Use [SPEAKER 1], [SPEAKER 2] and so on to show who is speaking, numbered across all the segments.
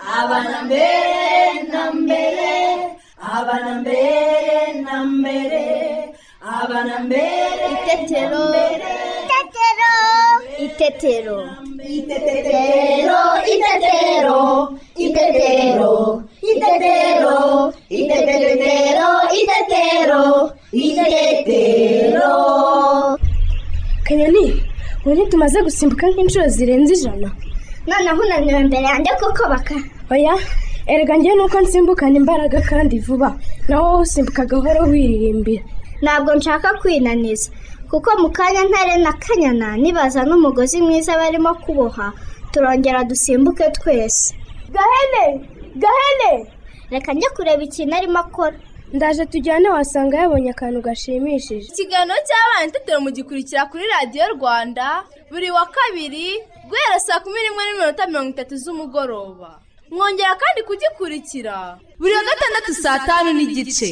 [SPEAKER 1] abana mbere na mbere abana mbere na mbere abana mbere
[SPEAKER 2] Itetero.
[SPEAKER 3] Itetero.
[SPEAKER 2] Itetero.
[SPEAKER 1] Itetero, itetero, itetero, itetero, itetero, itetero, itetero.
[SPEAKER 2] Kanyoni, ubu tumaze gusimbuka nk'inshuro zirenze ijana.
[SPEAKER 3] noneho unaniwe imbere yanjye kuko baka
[SPEAKER 2] Oya, erega njyewe nuko nsimbukana imbaraga kandi vuba. Nawe wowe usimbuka gahoro wiririmbira.
[SPEAKER 3] ntabwo nshaka kwinaniza kuko mu kanya ntare na kanyana nibaza n'umugozi mwiza barimo kuboha turongera dusimbuke twese
[SPEAKER 2] Gahene! Gahene!
[SPEAKER 3] reka njye kureba ikintu arimo akora
[SPEAKER 2] Ndaje tujyane wasanga yabonye akantu gashimishije.
[SPEAKER 4] ikiganiro cy'abana itetero mugikurikira kuri radiyo rwanda buri wa kabiri guhera saa kumi n'imwe n'iminota mirongo itatu z'umugoroba mwongera kandi kugikurikira buri wa gatandatu saa tanu n'igice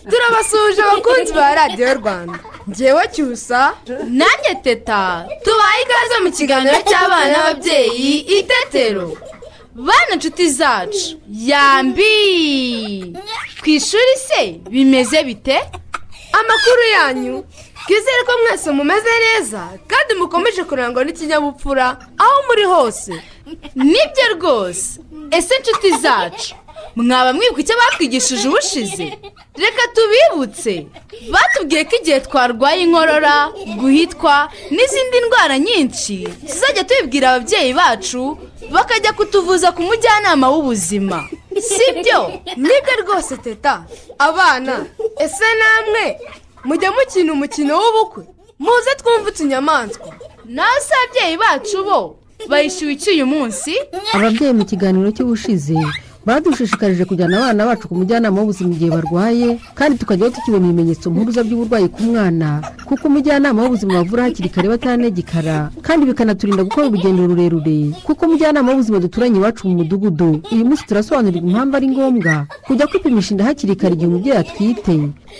[SPEAKER 4] turabasuhuje abakunzi ba radiyo rwanda ngewe cyusa nanjye teta tubaye ikaze mu kiganiro cy'abana n'ababyeyi itetero bana inshuti zacu yambi ku ishuri se bimeze bite amakuru yanyu twizere ko mwese mumeze neza kandi mukomeje kurangwa n'ikinyabupfura aho muri hose nibyo rwose ese inshuti zacu mwaba mwibuka icyo batwigishije ubushize reka tubibutse batubwiye ko igihe twarwaye inkorora guhitwa n'izindi ndwara nyinshi tuzajya tubibwira ababyeyi bacu bakajya kutuvuza ku mujyanama w'ubuzima sibyo nibyo rwose teta abana ese namwe mujya mukina umukino w'ubukwe muze twumve utunyamaswa nawe se ababyeyi bacu bo bayishyuye iki uyu munsi
[SPEAKER 5] ababyeyi mu kiganiro cy'ubushize badushishikarije kujyana abana bacu ku mujyanama w'ubuzima igihe barwaye kandi tukajyaho tukibona ibimenyetso mpuruza by'uburwayi ku mwana kuko umujyanama w'ubuzima bavura hakiri kare batanegekara kandi bikanaturinda gukora urugendo rurerure kuko umujyanama w'ubuzima duturanye iwacu mu mudugudu uyu munsi turasobanurirwa impamvu ari ngombwa kujya kwipimisha inda hakiri kare igihe umubyeyi atwite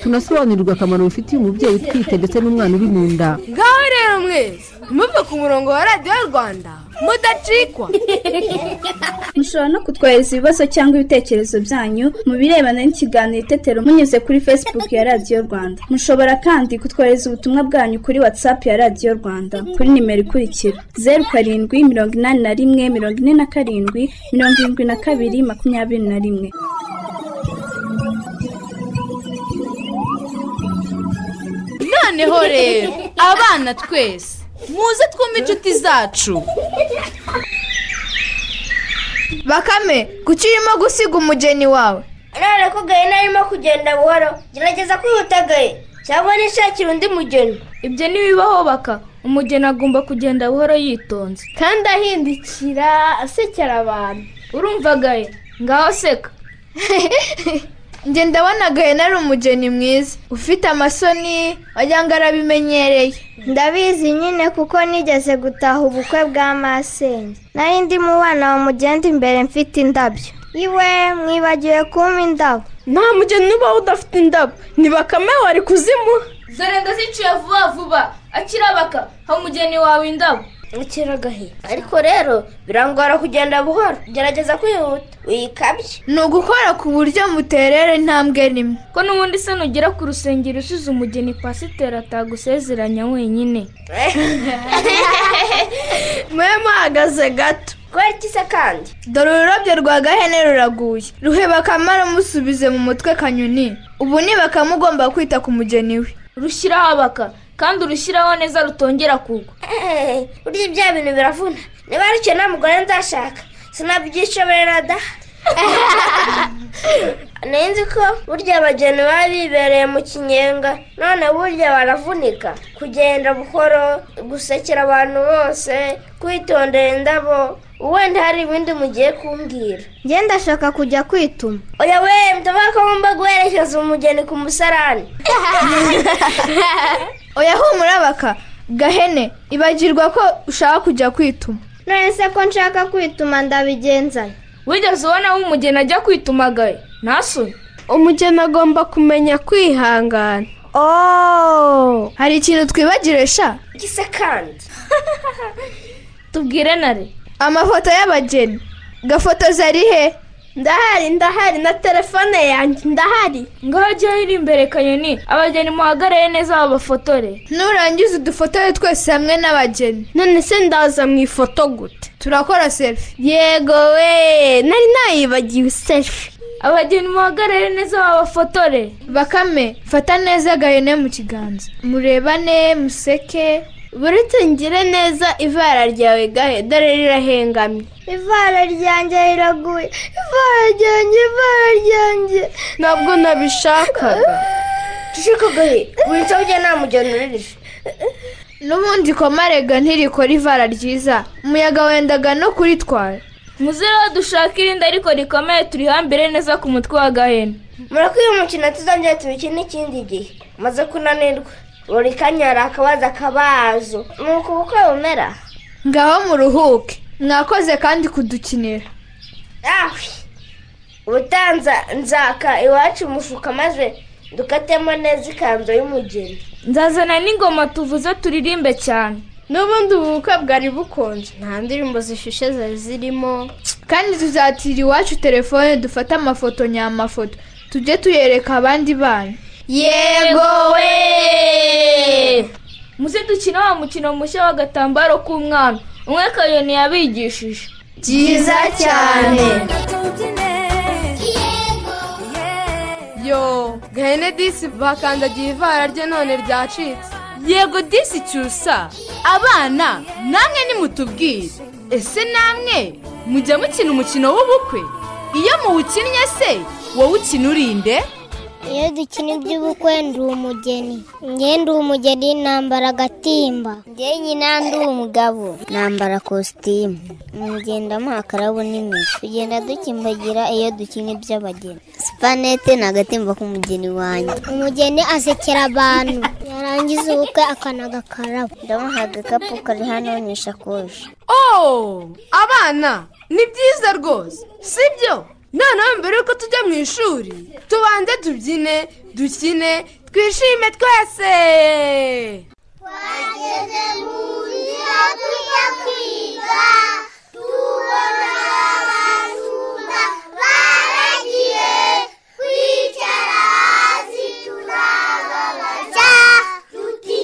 [SPEAKER 5] tunasobanurirwa akamaro bifitiye umubyeyi utwite ndetse n'umwana uri mu nda
[SPEAKER 4] ngaho rero mwese muve ku murongo wa radiyo rwanda mudacikwa
[SPEAKER 6] mushobora no kutwohereza ibibazo cyangwa ibitekerezo byanyu mu birebana n'ikiganiro itetero munyuze kuri facebook ya radiyo rwanda mushobora kandi kutwohereza ubutumwa bwanyu kuri whatsapp ya radiyo rwanda kuri nimero ikurikira zeru karindwi mirongo inani na rimwe mirongo ine na karindwi mirongo irindwi na kabiri makumyabiri na rimwe
[SPEAKER 4] noneho rero abana twese muze twumve inshuti zacu
[SPEAKER 7] bakame kuki urimo gusiga umugeni wawe
[SPEAKER 3] none ko gahe narimo kugenda buhoro gerageza kwihuta gahe cyangwa nishakira undi mugeni
[SPEAKER 7] ibyo ntibibaho baka umugeni agomba kugenda buhoro yitonze kandi ahindukira asekera abantu urumva gahe ngaho seka njye ndabona gahena ari umugeni mwiza ufite amasoni wagira ngo arabimenyereye
[SPEAKER 3] ndabizi nyine kuko nigeze gutaha ubukwe bwa masenge nari ndi mu bana bamugenda imbere mfite indabyo iwe mwibagiwe kumpa indabo
[SPEAKER 7] nta mugeni ubaho udafite indabo ni bakame wari kuzimuha
[SPEAKER 4] dore ndazicuye vuba vuba akirabaka ha umugeni wawe indabo
[SPEAKER 3] ukiragahe ariko rero birangora kugenda buhoro gerageza kwihuta uyikabye
[SPEAKER 7] ni ugukora ku buryo muterera intambwe rimwe ko n'ubundi se nugera ku rusengero usize umugeni pasiteri atagusezeranya wenyine mwe muhagaze gato
[SPEAKER 3] kubera iki se kandi
[SPEAKER 7] dore ururabyo rwa gahene ruraguye ruhe bakame rumusubize mu mutwe kanyoni ubu ni bakame ugomba kwita ku mugeni we rushyiraho abaka kandi urushyiraho neza rutongera kugwa
[SPEAKER 3] burya ibya bintu biravuna niba ari icyo nta mugore nzashaka sinabyishoborera da nari nzi ko burya abageni baba bibereye mu kinyenga none burya baravunika kugenda buhoro gusekera abantu bose kwitondera indabo wenda hari ibindi mugiye kumbwira
[SPEAKER 7] njye ndashaka kujya kwituma
[SPEAKER 3] oya we mutaba ko mba guherekeza umugeni ku musarani
[SPEAKER 7] oya humura baka gahene ibagirwa ko ushaka kujya kwituma
[SPEAKER 3] none se ko nshaka kwituma ndabigenzana
[SPEAKER 7] wigeze ubona aho umugeni ajya kwitumagaye ntasune
[SPEAKER 6] umugeni agomba kumenya kwihangana
[SPEAKER 7] ooo hari ikintu twibagire sha
[SPEAKER 3] iki se kandi
[SPEAKER 7] tubwire nare amafoto y'abageni gafotozi ari he
[SPEAKER 3] ndahari ndahari na telefone yanjye ndahari
[SPEAKER 7] ngaho jyaho iri imbere kanyoni abageni muhagarare neza babafotore nurangiza udufotore twese hamwe n'abageni
[SPEAKER 3] none se ndaza mu ifoto gute
[SPEAKER 7] turakora selfie
[SPEAKER 3] yego we nari nayibagiwe selfie
[SPEAKER 7] abageni muhagarare neza babafotore bakame fata neza agahene mu kiganza murebane museke
[SPEAKER 3] buretse ngire neza ivara ryawe gahe dore rirahengamye ivara ryanjye riraguye ivara ryanjye ivara ryanjye
[SPEAKER 7] ntabwo nabishakaga
[SPEAKER 3] dushaka gahe winsabye nta mugeni uririje
[SPEAKER 7] n'ubundi komarega ntirikora ivara ryiza umuyaga wendaga no kuritwara muzereho dushaka irindi ariko rikomeye turihambire neza ku mutwe wa gahene
[SPEAKER 3] murakwiye umukino tuzongera tubikine ikindi gihe umaze kunanirwa buri kanya hari akabazo akabazo ni uku bukwe bumera
[SPEAKER 7] ngaho muruhuke mwakoze kandi kudukinira
[SPEAKER 3] awe ubutanza nzaka iwacu umufuka maze dukatemo neza ikanzu y'umugeni
[SPEAKER 7] nzazana n'ingoma tuvuze turirimbe cyane
[SPEAKER 3] n'ubundi ubu bukwe bwari bukonje nta ndirimbo zishushe zari zirimo
[SPEAKER 7] kandi tuzatira iwacu telefone dufate amafoto nyamafoto tujye tuyereka abandi banyu
[SPEAKER 3] yego we
[SPEAKER 7] muze dukine wa mukino mushya w'agatambaro k'umwana umwe kayoni yabigishije
[SPEAKER 3] byiza cyane
[SPEAKER 4] yo gahene disi bakandagiye ivara rye none ryacitse yego disi cyusa abana namwe nimutubwire ese namwe mujya mukina umukino w'ubukwe iyo muwukinnye se wowe ukina urinde
[SPEAKER 8] iyo dukina iby'ubukwe ndi umugeni nge ndi umugeni nambara agatimba nge nyina ndi umugabo nambara kositimu mugendamo akarabu n'imizi tugenda dukimbagira iyo dukina iby'abageni sipanete ni agatimba k'umugeni wanjye umugeni asekera abantu yarangiza ubukwe akanaga akarabo ndamuha agakapu kari hano n'ishakoshi
[SPEAKER 4] oh abana ni byiza rwose sibyo noneho mbere yuko tujya mu ishuri tubanze tubyine dukine twishime twese
[SPEAKER 8] twageze mu nzira tujya kwiga tubona abashumba baragiye kwicara hasi turababaza tuti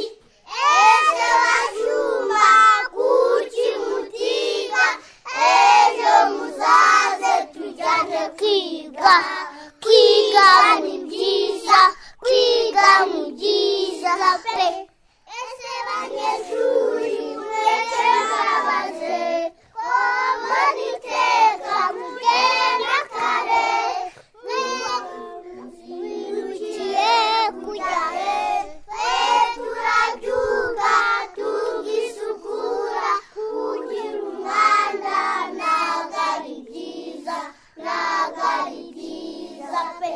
[SPEAKER 8] ese bashumba kuki mutiga ejo muzaze tujyane kwiga kwiga ni byiza kwiga ni byiza pe ese banyeshuri mwese murabaze koma niteka mugenda kare mwirukiye kujya he twe turabyuka tugisukura kugira umwanda ntabwo ari byiza ntabwo ari byiza pe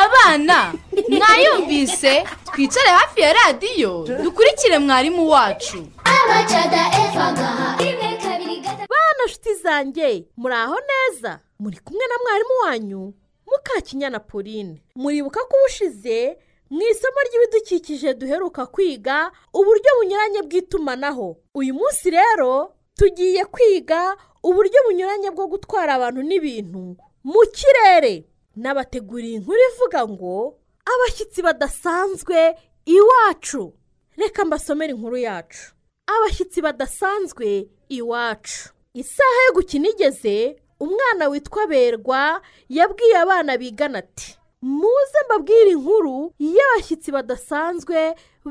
[SPEAKER 4] abana mwayumvise twicare hafi ya radiyo dukurikire mwarimu wacu
[SPEAKER 8] abacada efagaha rimwe kabiri gatatu
[SPEAKER 9] bana nshuti zanjye muri aho neza muri kumwe na mwarimu wanyu mukakinyana pauline muribuka ko ubushize mu isomo ry'ibidukikije duheruka kwiga uburyo bunyuranye bw'itumanaho uyu munsi rero tugiye kwiga uburyo bunyuranye bwo gutwara abantu n'ibintu mu kirere n'abateguriye inkuru ivuga ngo abashyitsi badasanzwe iwacu reka mbasomere inkuru yacu abashyitsi badasanzwe iwacu isaha yo gukina igeze umwana witwa berwa yabwiye abana bigana ati muze mbabwire inkuru y'abashyitsi badasanzwe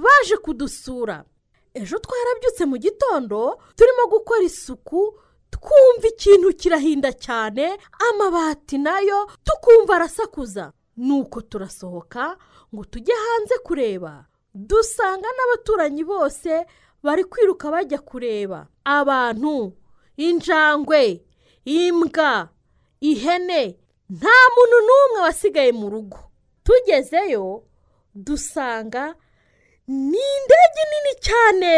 [SPEAKER 9] baje kudusura ejo twarabyutse mu gitondo turimo gukora isuku twumva ikintu kirahinda cyane amabati nayo tukumva arasakuza nuko turasohoka ngo tujye hanze kureba dusanga n'abaturanyi bose bari kwiruka bajya kureba abantu injangwe imbwa ihene nta muntu n'umwe wasigaye mu rugo tugezeyo dusanga ni indege nini cyane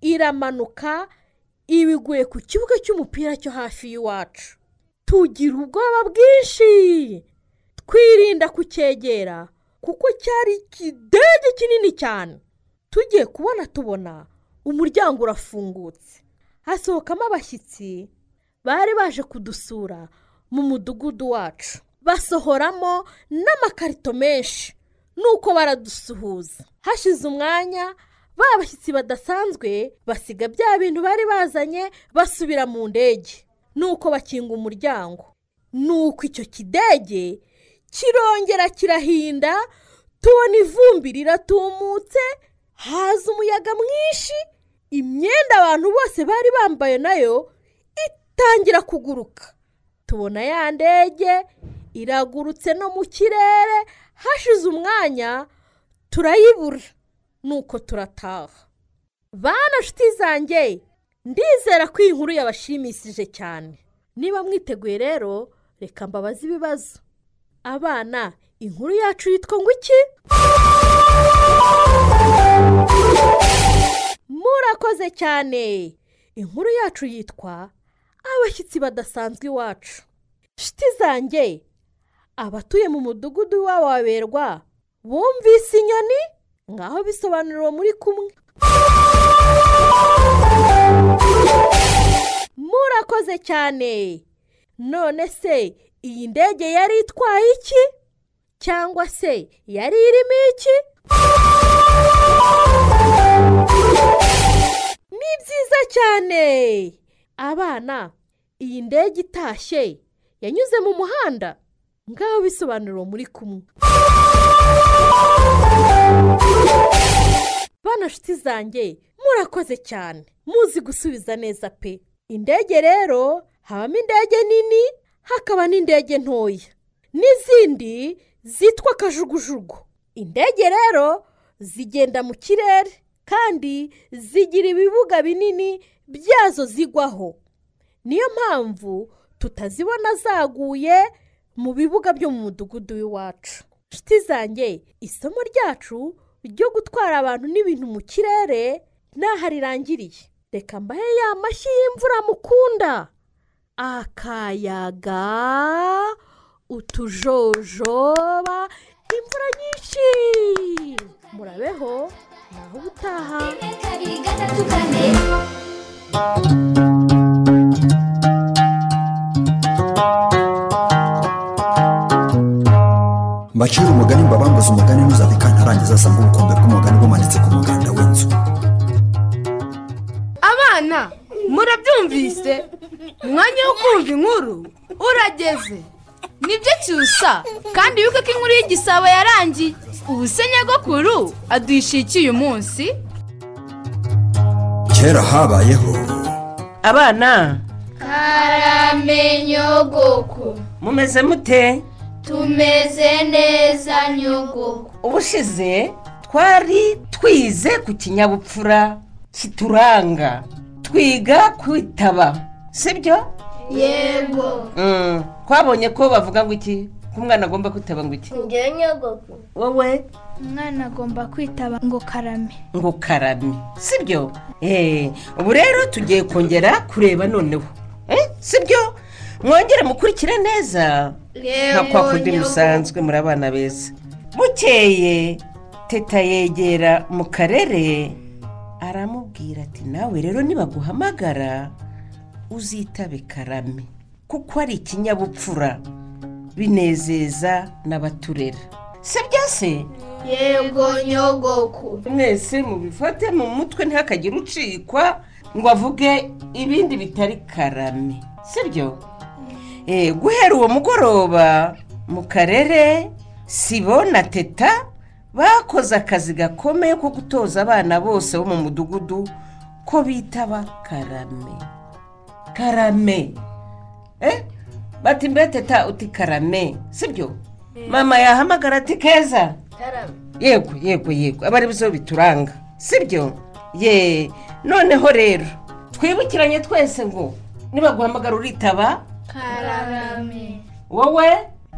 [SPEAKER 9] iramanuka ibiguye ku kibuga cy'umupira cyo hafi y'iwacu tugira ubwoba bwinshi kwirinda kucyegera kuko cyari ikidege kinini cyane tugiye kubona tubona umuryango urafungutse hasohokamo abashyitsi bari baje kudusura mu mudugudu wacu basohoramo n'amakarito menshi nuko baradusuhuza hashize umwanya ba bashyitsi badasanzwe basiga bya bintu bari bazanye basubira mu ndege nuko bakinga umuryango nuko icyo kidege kirongera kirahinda tubona ivumbi riratumutse haza umuyaga mwinshi imyenda abantu bose bari bambaye nayo itangira kuguruka tubona ya ndege iragurutse no mu kirere hashize umwanya turayibura nuko turataha bana nshuti zanjye ndizera ko iyi nkuru yabashimishije cyane niba mwiteguye rero reka mbabaze ibibazo abana inkuru yacu yitwa ngo iki murakoze cyane inkuru yacu yitwa abashyitsi badasanzwe iwacu nshuti zanjye abatuye mu mudugudu w'iwabo waberwa bumvise inyoni ngaho bisobanura uwo muri kumwe murakoze cyane none se iyi ndege yari itwaye iki cyangwa se yari irimo iki ni byiza cyane abana iyi ndege itashye yanyuze mu muhanda ngaho bisobanura uwo muri kumwe bana nshuti zanjye murakoze cyane muzi gusubiza neza pe indege rero habamo indege nini hakaba n'indege ntoya n'izindi zitwa kajugujugu indege rero zigenda mu kirere kandi zigira ibibuga binini byazo zigwaho niyo mpamvu tutazibona zaguye mu bibuga byo mu mudugudu w'iwacu nshuti zanjye isomo ryacu ryo gutwara abantu n'ibintu mu kirere n'aho rirangiriye reka mbahe ya mashyi y'imvura mukunda akayaga utujojoba imvura nyinshi murabeho naho ubutaha
[SPEAKER 10] mbacira umugani mbabambuze umugani ntuzabika ntarangiza asanga ubukombe bw'umugani bumanitse ku muganda w'inzu
[SPEAKER 4] abana murabyumvise umwanya wo kumva inkuru urageze nibyo cyusa kandi wibuke ko inkuru y'igisabo yarangiye ubu se nyagakuru aduhishikiye umunsi
[SPEAKER 10] kera habayeho
[SPEAKER 11] abana
[SPEAKER 7] nyogoko
[SPEAKER 11] mumeze mute
[SPEAKER 7] tumeze neza nyogoko
[SPEAKER 11] ubushize twari twize ku kinyabupfura kituranga twiga kwitaba sibyo
[SPEAKER 7] yego
[SPEAKER 11] Mm, twabonye ko bavuga ngo iki ko umwana agomba kwitaba ngo iki
[SPEAKER 3] njyewe nyogoko
[SPEAKER 11] wowe
[SPEAKER 7] umwana agomba kwitaba ngo karame
[SPEAKER 11] ngo karame sibyo eee ubu rero tugiye kongera kureba noneho Eh, sibyo mwongere mukurikire neza nka kwa kundi musanzwe muri abana beza bukeye teta yegera mu karere aramubwira ati nawe rero nibaguhamagara uzitabe karame kuko ari ikinyabupfura binezeza n'abaturera sibyo se
[SPEAKER 7] yego nyogoko
[SPEAKER 11] mwese mubifate mu mutwe ntihakagire ucikwa ngo avuge ibindi bitari karame sibyo Eh, guhera uwo mugoroba mu karere sibo na teta bakoze akazi gakomeye ko gutoza abana bose bo mu mudugudu ko bitaba karame karame Eh, bati mbe teta uti karame sibyo mama yahamagara ati keza yego yego yego aba ari byo bituranga sibyo ye noneho rero twibukiranye twese ngo nibaguhamagara uritaba
[SPEAKER 7] karame
[SPEAKER 11] wowe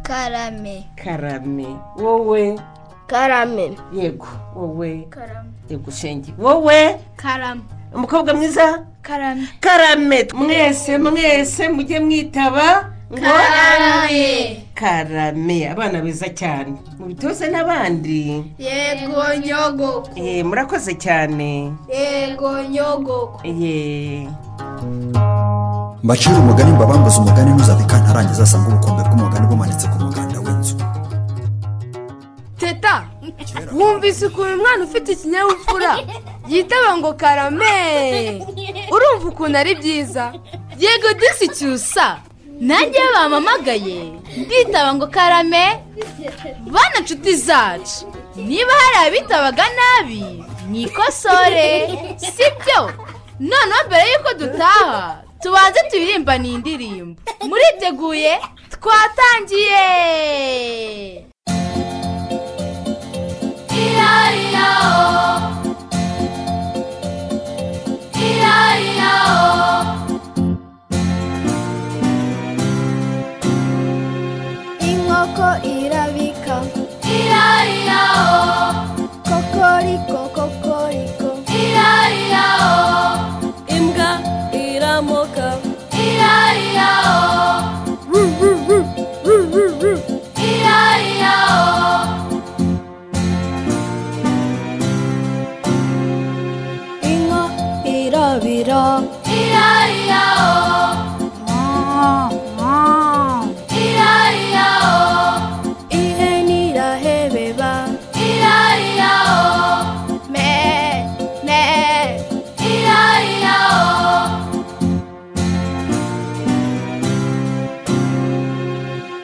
[SPEAKER 3] karame
[SPEAKER 11] karame wowe
[SPEAKER 3] karame
[SPEAKER 11] yego wowe
[SPEAKER 7] karame
[SPEAKER 11] yego shenge wowe
[SPEAKER 7] karame
[SPEAKER 11] umukobwa mwiza
[SPEAKER 7] karame
[SPEAKER 11] karame mwese mwese mujye mwitaba karame karame abana beza cyane mubitoze n'abandi
[SPEAKER 7] yego nyogoko
[SPEAKER 11] Eh, murakoze cyane
[SPEAKER 7] yego nyogoko
[SPEAKER 11] Ye.
[SPEAKER 10] mbacire umugani mbabambuze umugani ntuzave kantarangiza asanga ubukombe bw'umugani bumanitse ku muganda w'inzu
[SPEAKER 4] teta wumvise ukuntu umwana ufite ikinyabupfura yitaba ngo karame urumva ukuntu ari byiza yego disi cyusa nanjye iyo bampamagaye nditaba ngo karame bana nshuti zacu niba hari abitabaga nabi mwikosore sibyo noneho mbere y'uko dutaha tubanze turirimba ni indirimbo muriteguye twatangiye
[SPEAKER 12] inkoko irabika kokoriko kokoriko imbwa iramoka Ru, ru, ru, ru, ru, ru. inka irabira ihene irahebeba me me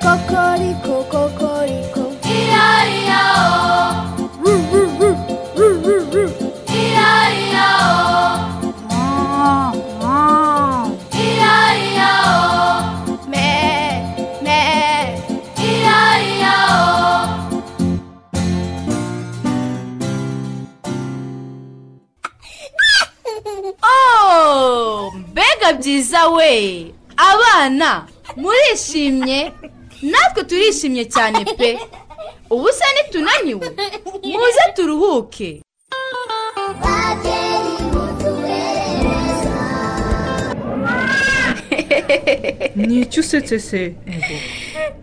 [SPEAKER 12] kokoriko kokoriko Ru, ru, ru, ru, ru, ru.
[SPEAKER 4] Oh, mbega byiza we abana murishimye natwe turishimye cyane pe ubu se nitunaniwe muze turuhuke
[SPEAKER 13] ni iki usetse se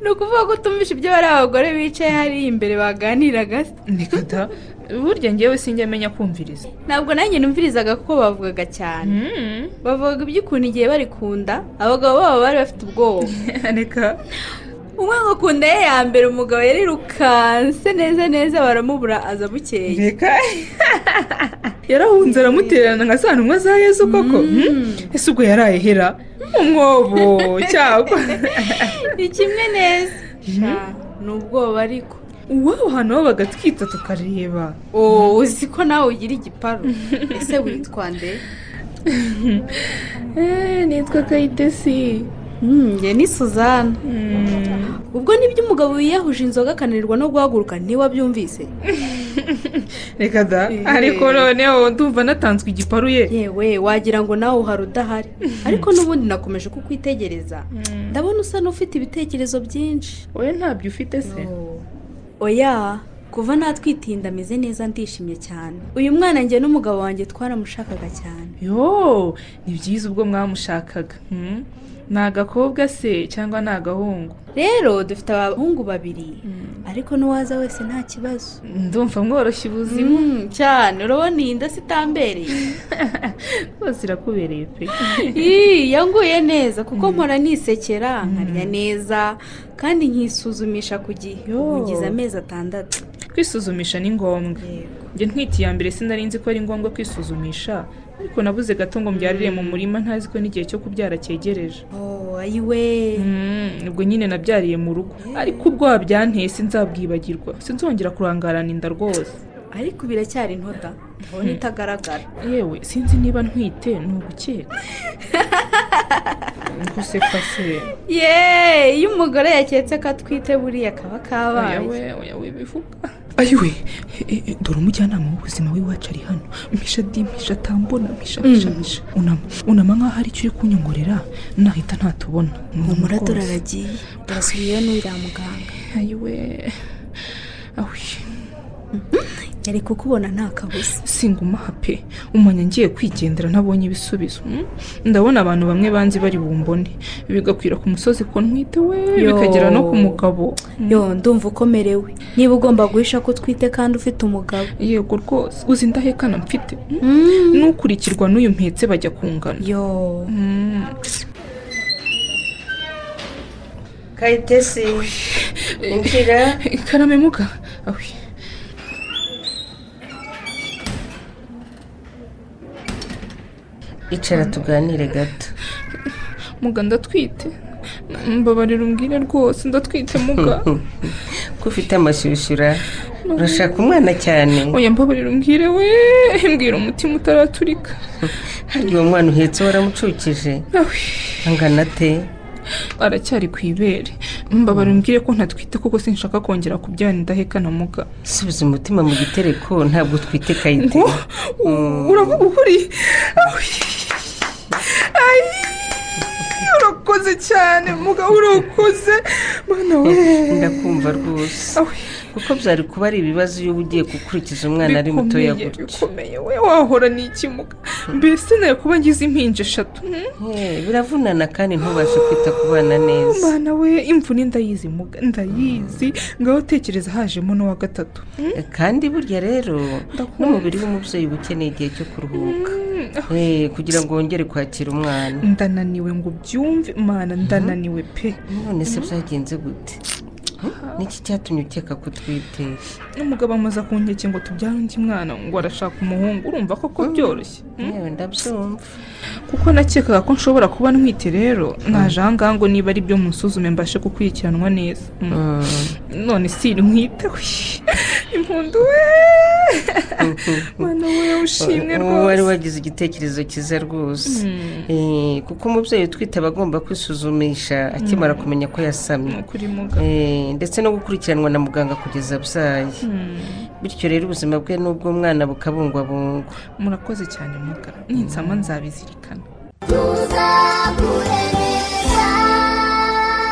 [SPEAKER 14] ni ukuvuga ko utumvishe ibyo bari abagore bicaye hariya imbere baganiraga
[SPEAKER 13] ni kata burya ngewe sinjya amenya kumviriza
[SPEAKER 14] ntabwo nanjye numvirizaga kuko bavugaga cyane bavugaga iby'ukuntu igihe bari kunda abagabo babo bari bafite ubwoba
[SPEAKER 13] reka
[SPEAKER 14] umwe ngo kunda ye ya mbere umugabo yarirukanse neza neza baramubura aza bukeye
[SPEAKER 13] reka yarahunze aramutererana nka za ntumwa za yezu koko Hmm? ese ubwo yarayehera umwobo cyangwa
[SPEAKER 14] ni kimwe neza Sha, ni ubwoba ariko
[SPEAKER 13] uwabo hantu ho bagatwita tukareba
[SPEAKER 14] Oh, uzi ko nawe ugira igiparu ese witwa nde
[SPEAKER 13] nitwa kayitesi
[SPEAKER 14] njye ni suzana ubwo nibyo umugabo wiyahuje inzoga akananirwa no guhaguruka ntiwabyumvise
[SPEAKER 13] reka da ariko noneho ndumva natanzwe igiparu ye
[SPEAKER 14] yewe wagira ngo nawe uhari udahari ariko n'ubundi nakomeje kukwitegereza ndabona usa n'ufite ibitekerezo byinshi
[SPEAKER 13] wowe ntabyo ufite se
[SPEAKER 14] oya kuva natwitinda ameze neza ndishimye cyane uyu mwana njye n'umugabo wanjye twaramushakaga cyane
[SPEAKER 13] yo ni byiza ubwo mwamushakaga Hmm? ni agakobwa se cyangwa ni agahungu
[SPEAKER 14] rero dufite abahungu babiri ariko n'uwaza wese nta kibazo
[SPEAKER 13] ndumva mworoshye ubuzima
[SPEAKER 14] cyane urabona iyi nda sitambereye
[SPEAKER 13] rwose irakubereye pe
[SPEAKER 14] Ii, yanguye neza kuko mpora nisekera nkarya neza kandi nkisuzumisha ku gihe ubu ngize amezi atandatu
[SPEAKER 13] kwisuzumisha ni ngombwa njye ntwite iya mbere sinari nzi ko ari ngombwa kwisuzumisha ariko nabuze gato ngo mbyarire mu murima ntazi ko n'igihe cyo kubyara cyegereje
[SPEAKER 14] ayiwe
[SPEAKER 13] ubwo nyine nabyariye mu rugo ariko ubwo wabyanteye sinzabwibagirwa sinzongera kurangarana inda rwose
[SPEAKER 14] ariko biracyari intoda ubona itagaragara
[SPEAKER 13] yewe sinzi niba ntwite ni ugukeka guseka se
[SPEAKER 14] ye iyo umugore yaketse ko atwite buriya kaba
[SPEAKER 13] Oya
[SPEAKER 14] kabaye
[SPEAKER 13] we, oya we, bivuga ayiwe e, e, dore umujyanama w'ubuzima w'iwacu ari hano misha di misha tambona misha misha misha unama unama nk'aho hari icyo uri kunyongorera nahita ntatubona
[SPEAKER 14] humura dore aragiye basubiye n'uriya muganga
[SPEAKER 13] ayiwe ahuye
[SPEAKER 14] yari kukubona nta kabuza
[SPEAKER 13] singumaha pe umwanya ngiye kwigendera ntabonye ibisubizo mm? ndabona abantu bamwe banzi bari bumbone bigakwira ku musozi ko ntwite we
[SPEAKER 14] Yo.
[SPEAKER 13] bikagera no ku mugabo
[SPEAKER 14] yo ndumva ukomerewe niba ugomba guhisha ko utwite kandi ufite umugabo
[SPEAKER 13] yego rwose uzi indahekana mfite mm? n'ukurikirwa n'uyu mpetse bajya kungana
[SPEAKER 14] yo
[SPEAKER 11] kayitesi injira
[SPEAKER 13] karame muga awi
[SPEAKER 11] icara tuganire gato
[SPEAKER 13] muga ndatwite mbabarira umbwire rwose ndatwite muga
[SPEAKER 11] ko ufite amashyushyura urashaka umwana cyane
[SPEAKER 13] oya mbabarira umbwire we mbwira umutima utaraturika
[SPEAKER 11] hari uwo mwana uhetse waramucukije
[SPEAKER 13] awi
[SPEAKER 11] angana ate
[SPEAKER 13] aracyari ku ibere mbabara umbwire ko ntatwite kuko sinshaka kongera kubyara indaheka na muga
[SPEAKER 11] subiza umutima mu gitereko ntabwo utwite kayite
[SPEAKER 13] ngo uravuga ukuri Awi. Ayi, urakoze cyane muga urakoze mwana we
[SPEAKER 11] ndakumva rwose kuko byari kuba ari ibibazo iyo uba ugiye gukurikiza umwana ari mutoya
[SPEAKER 13] Bikomeye,
[SPEAKER 11] gutya
[SPEAKER 13] bikomeye we wahora n'iki muga mbese nawe kuba ngize impinja eshatu hmm?
[SPEAKER 11] Eh, biravunana kandi ntubashe kwita ku bana neza
[SPEAKER 13] mwana we imvune ndayizi muga ndayizi ngaho tekereza hajemo n'uwa gatatu
[SPEAKER 11] kandi burya rero n'umubiri w'umubyeyi uba ukeneye igihe cyo kuruhuka Eh, kugira ngo wongere kwakira umwana
[SPEAKER 13] ndananiwe ngo ubyumve mana ndananiwe pe
[SPEAKER 11] none se byagenze gute niki cyatumye ukeka ko utwite
[SPEAKER 13] n'umugabo amaze kunkeke ngo tubyare undi mwana ngo arashaka umuhungu urumva koko byoroshye
[SPEAKER 11] yewe ndabyumva
[SPEAKER 13] kuko nakekaga ko nshobora kuba ntwite rero naje ahangaha ngo niba ari byo musuzume mbashe gukurikiranwa neza Mm. none si ntwite we impundu we mwana we ushimwe
[SPEAKER 11] Uwo wari
[SPEAKER 13] rwose
[SPEAKER 11] wagize igitekerezo cyiza rwose
[SPEAKER 13] Mm.
[SPEAKER 11] Eh, kuko umubyeyi utwite aba agomba kwisuzumisha akimara kumenya ko yasamye
[SPEAKER 13] kuri muga
[SPEAKER 11] Eh, ndetse no gukurikiranwa na muganga kugeza abyaye
[SPEAKER 13] Mm.
[SPEAKER 11] bityo rero ubuzima bwe n'ubw'umwana bukabungwabungwa
[SPEAKER 13] murakoze cyane muga ninsama nzabizirikana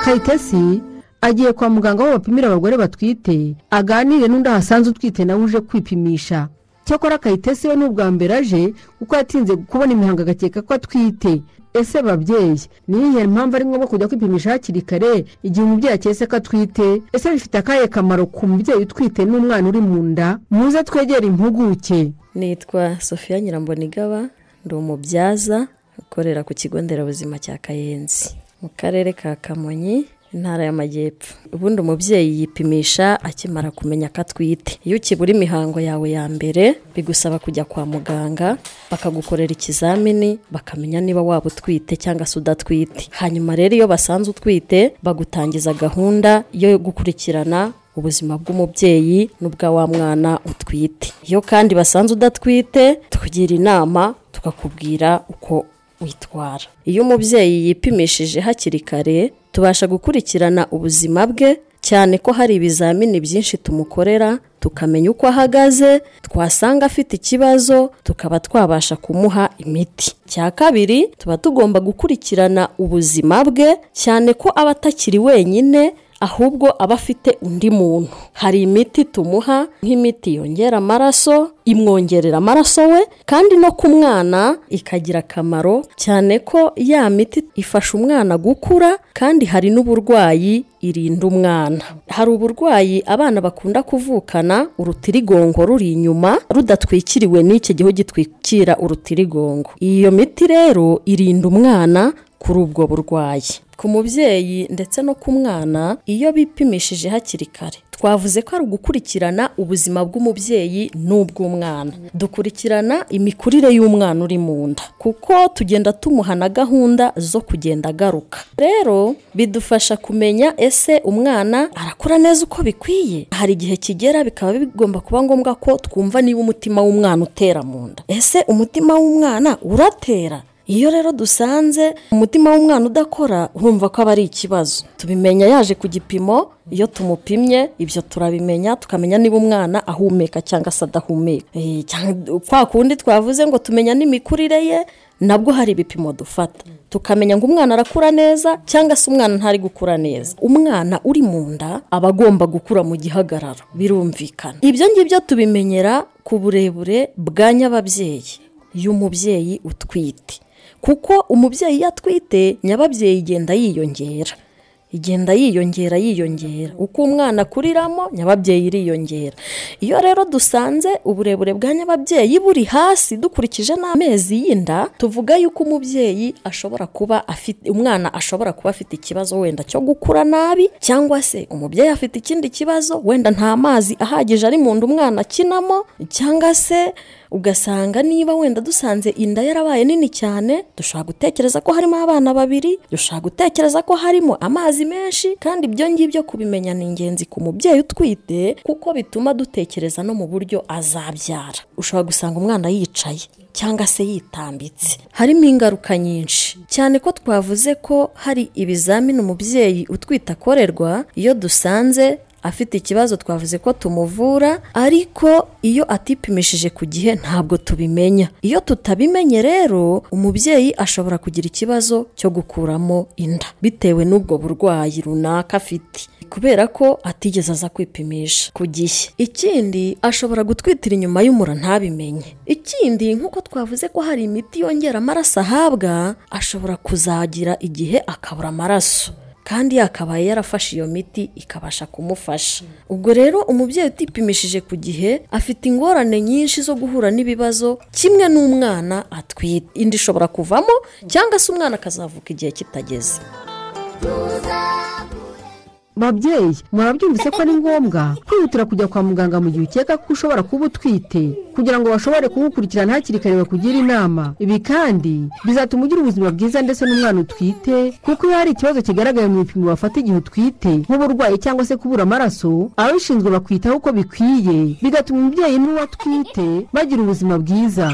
[SPEAKER 5] kayitesi agiye kwa muganga aho bapimira abagore batwite aganire n'undi ahasanze utwite nawe uje kwipimisha cyakora kayitesi we ni ubwa mbere aje kuko yatinze kubona imihango agakeka ko atwite ese babyeyi ni iyihe mpamvu ari ngombwa kujya kwipimisha hakiri kare igihe umubyeyi aketse ko atwite ese bifite akahe kamaro ku mubyeyi utwite n'umwana uri mu nda muze twegere impuguke
[SPEAKER 15] nitwa sofiya nyirambonigaba ndi umubyaza ukorera ku kigo nderabuzima cya kayenzi mu karere ka kamonyi intara y'amajyepfo ubundi umubyeyi yipimisha akimara kumenya ko atwite iyo ukibura imihango yawe ya mbere bigusaba kujya kwa muganga bakagukorera ikizamini bakamenya niba waba utwite cyangwa se udatwite hanyuma rero iyo basanze utwite bagutangiza gahunda yo gukurikirana ubuzima bw'umubyeyi n'ubwa wa mwana utwite iyo kandi basanze udatwite tukugira inama tukakubwira uko witwara iyo umubyeyi yipimishije hakiri kare tubasha gukurikirana ubuzima bwe cyane ko hari ibizamini byinshi tumukorera tukamenya uko ahagaze twasanga afite ikibazo tukaba twabasha kumuha imiti cya kabiri tuba tugomba gukurikirana ubuzima bwe cyane ko aba atakiri wenyine ahubwo aba afite undi muntu hari imiti tumuha nk'imiti yongera amaraso imwongerera amaraso we kandi no ku mwana ikagira akamaro cyane ko ya miti ifasha umwana gukura kandi hari n'uburwayi irinda umwana hari uburwayi abana bakunda kuvukana urutirigongo ruri inyuma rudatwikiriwe n'iki gihu gitwikira urutirigongo iyo miti rero irinda umwana kuri ubwo burwayi ku mubyeyi ndetse no ku mwana iyo bipimishije hakiri kare twavuze ko ari ugukurikirana ubuzima bw'umubyeyi n'ubw'umwana dukurikirana imikurire y'umwana uri mu nda kuko tugenda tumuha na gahunda zo kugenda agaruka rero bidufasha kumenya ese umwana arakura neza uko bikwiye hari igihe kigera bikaba bigomba kuba ngombwa ko twumva niba umutima w'umwana utera mu nda ese umutima w'umwana uratera iyo rero dusanze umutima w'umwana udakora urumva ko aba ari ikibazo tubimenya yaje ku gipimo iyo tumupimye ibyo turabimenya tukamenya niba umwana ahumeka cyangwa se adahumeka Eh, cyangwa- kwa kundi twavuze ngo tumenya n'imikurire ye nabwo hari ibipimo dufata tukamenya ngo umwana arakura neza cyangwa se umwana ntari gukura neza umwana uri mu nda aba agomba gukura mu gihagararo birumvikana ibyo ngibyo tubimenyera ku burebure bwa nyababyeyi y'umubyeyi utwite kuko umubyeyi iyo atwite nyababyeyi igenda yiyongera igenda yiyongera yiyongera uko umwana akuriramo nyababyeyi iriyongera iyo rero dusanze uburebure bwa nyababyeyi buri hasi dukurikije n'amezi y'inda tuvuga yuko umubyeyi ashobora kuba afite umwana ashobora kuba afite ikibazo wenda cyo gukura nabi cyangwa se umubyeyi afite ikindi kibazo wenda nta mazi ahagije ari mu nda umwana akinamo cyangwa se ugasanga niba wenda dusanze inda yarabaye nini cyane dushobora gutekereza ko harimo abana babiri dushobora gutekereza ko harimo amazi menshi kandi ibyo ngibyo kubimenya ni ingenzi ku mubyeyi utwite kuko bituma dutekereza no mu buryo azabyara ushobora gusanga umwana yicaye cyangwa se yitambitse harimo ingaruka nyinshi cyane ko twavuze ko hari ibizamini umubyeyi utwite akorerwa iyo dusanze afite ikibazo twavuze ko tumuvura ariko iyo atipimishije ku gihe ntabwo tubimenya iyo tutabimenye rero umubyeyi ashobora kugira ikibazo cyo gukuramo inda bitewe n'ubwo burwayi runaka afite kubera ko atigeze aza kwipimisha ku gihe ikindi ashobora gutwitira inyuma y'umura ntabimenye ikindi nk'uko twavuze ko hari imiti yongera amaraso ahabwa ashobora kuzagira igihe akabura amaraso kandi yakabaye yarafashe iyo miti ikabasha kumufasha ubwo rero umubyeyi utipimishije ku gihe afite ingorane nyinshi zo guhura n'ibibazo kimwe n'umwana atwite indi ishobora kuvamo cyangwa se umwana akazavuka igihe kitageze
[SPEAKER 5] babyeyi murabyumvise ko ari ngombwa kwihutira kujya kwa muganga mu gihe ukeka ko ushobora kuba utwite kugira ngo bashobore kugukurikirana hakiri kare bakugira inama ibi kandi bizatuma ugira ubuzima bwiza ndetse n'umwana utwite kuko iyo hari ikibazo kigaragaye mu bipimo bafata igihe utwite nk'uburwayi cyangwa se kubura amaraso ababishinzwe bakwitaho uko bikwiye bigatuma umubyeyi n'uwo atwite bagira ubuzima bwiza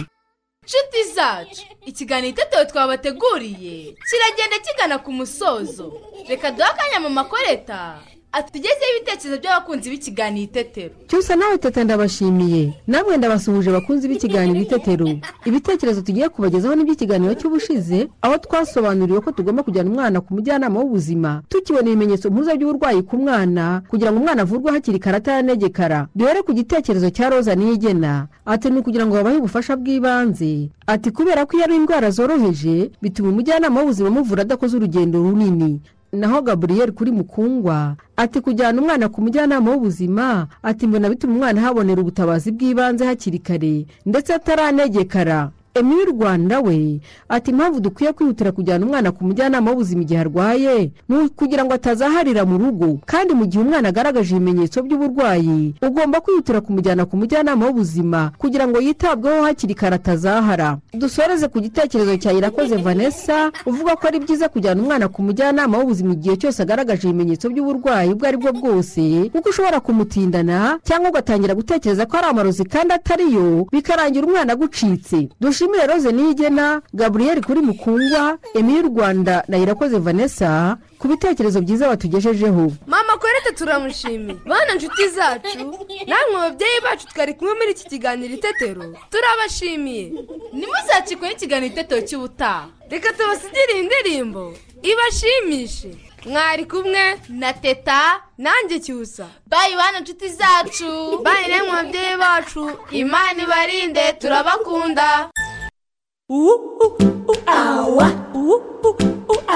[SPEAKER 4] nshuti zacu ikiganiro itetero twabateguriye kiragenda kigana ku musozo reka duhe akanya mu makoreta atugezeho ibitekerezo by'abakunzi b'ikiganiro itetero
[SPEAKER 5] cyose nawe teta ndabashimiye namwe ndabasuhuje bakunzi b'ikiganiro itetero ibitekerezo tugiye kubagezaho n'iby'ikiganiro cy'ubushize aho twasobanuriwe ko tugomba kujyana umwana ku mujyanama w'ubuzima tukibona ibimenyetso mpuza by'uburwayi ku mwana kugira ngo umwana avurwe hakiri kare ataranegekara duhere ku gitekerezo cya roza niyigena ati ni ukugira ngo babahe ubufasha bw'ibanze ati kubera ko iyo ari indwara zoroheje bituma umujyanama w'ubuzima amuvura adakoze urugendo runini naho gaburiyeri kuri mukungwa ati kujyana umwana ku mujyanama w'ubuzima ati mbona bituma umwana ahabonera ubutabazi bw'ibanze hakiri kare ndetse ataranegekara emmy rwanda we ati impamvu dukwiye kwihutira kujyana umwana ku mujyanama w'ubuzima igihe arwaye ni kugira ngo atazaharira mu rugo kandi mu gihe umwana agaragaje ibimenyetso by'uburwayi ugomba kwihutira kumujyana ku mujyanama w'ubuzima kugira ngo yitabweho hakiri kare atazahara dusoreze ku gitekerezo cya irakoze vanessa uvuga ko ari byiza kujyana umwana ku mujyanama w'ubuzima igihe cyose agaragaje ibimenyetso by'uburwayi ubwo ari bwo bwose kuko ushobora kumutindana cyangwa ugatangira gutekereza ko ari amarozi kandi atari yo bikarangira umwana agucitse dushimire roze niyigena gaburiyeri kuri mukungwa emmy rwanda na irakoze vanessa ku bitekerezo byiza batugejejeho
[SPEAKER 4] mama korete turamushimiye bana nshuti zacu namwe babyeyi bacu twari kumwe muri iki kiganiro itetero turabashimiye ntimuzacikwe n'ikiganiro itetero cy'ubutaha reka tubasigire iyi ndirimbo ibashimishe mwari kumwe na teta nanjye cyusa bayi bana nshuti zacu bayi namwe babyeyi bacu imana ibarinde turabakunda awa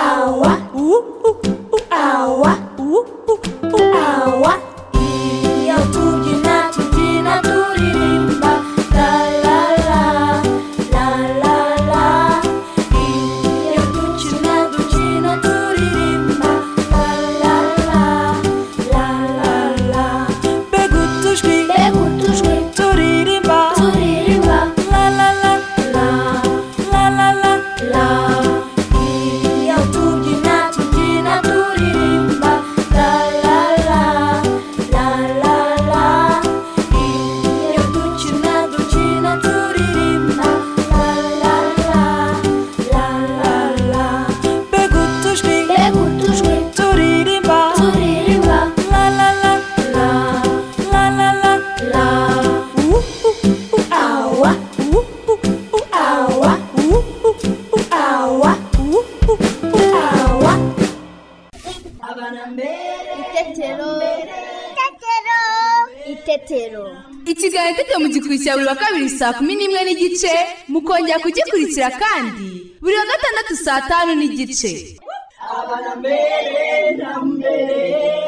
[SPEAKER 4] awa
[SPEAKER 12] awa awa iyo tubyina tubyina turirimba la la la la la la iyo dukina dukina turirimba la la la la la la mbega utujwi mbega utujwi turirimba turirimba la la la la la la la la iyo tubyina tubyina turirimba la la la
[SPEAKER 16] itetero
[SPEAKER 4] ikiganiro itetero mu gikurikira buri wa kabiri saa kumi n'imwe n'igice mukongera kugikurikira kandi buri wa gatandatu saa tanu n'igice
[SPEAKER 12] abana mbere na mbere